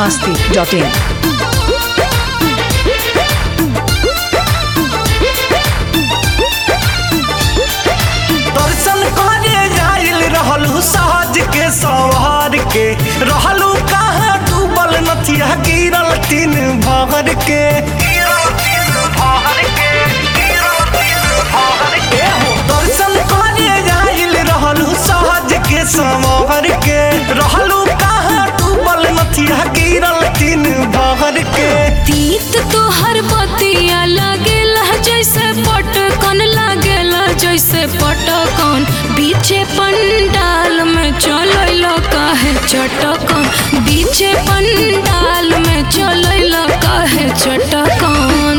masti.in. दर्शन करे जाइल रहलू सहज के सवार के रहलू कहाँ डूबल नथिया गिरल तीन भर के एहो, दर्शन करे जाइल रहलू सहज के सवार के रहलू कहाँ डूबल नथिया गिरल तीन भर के तीत तोहर बतिया लागेला जैसे पटकन लागेला जैसे पटकन बीचे पंडाल में चलैल काहे चटकन बीचे पंडाल में चलैल काहे चटकन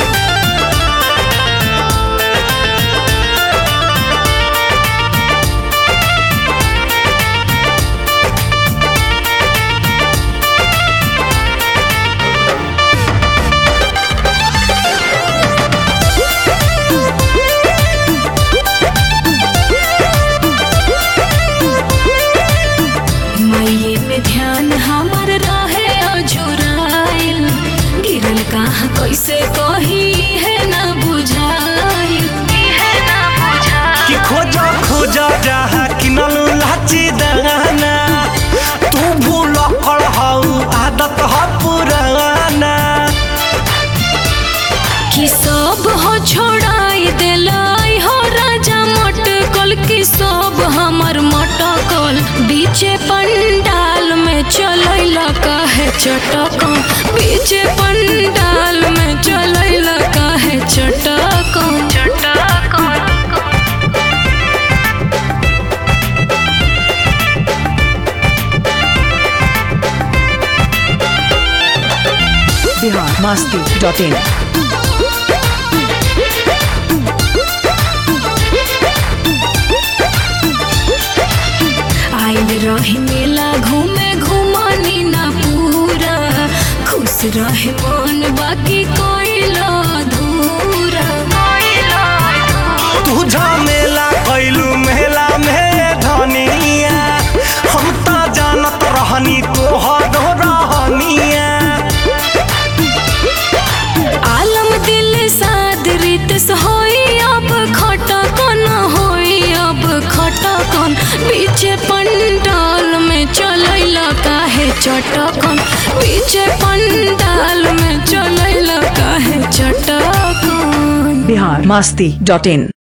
मैये में ध्यान हमर रहे अजुराइल गिरल कहाँ कैसे कही है ना बुझाइल है ना बुझाइल कि खोजा खोजा जहाँ किनलू लाची दाना तू भूल कर हऊ आदत ह पुराना कि सब हो छोड़ाई दिलाई हो राजा मटकल कि सब हमर मटकल बीचे पंडाल में चलैल काहे चटकन बीचे पंडाल में चलैल काहे चटकन चटकन Bihar masti.in. आइल रही मेला घूमे घुमानी ना पूरा खुश रहे मन बाकी कोइल अधूरा तू झमेला कैलू मेला में धनिया हम त जानत रहनी तोहर रहनिया आलम दिल साद रित होई अब खटकन होई अब खटकन पीछे पंडाल में चलैल काहे चटकन पीछे पंडाल में चलैल काहे चटकन Bihar masti.in.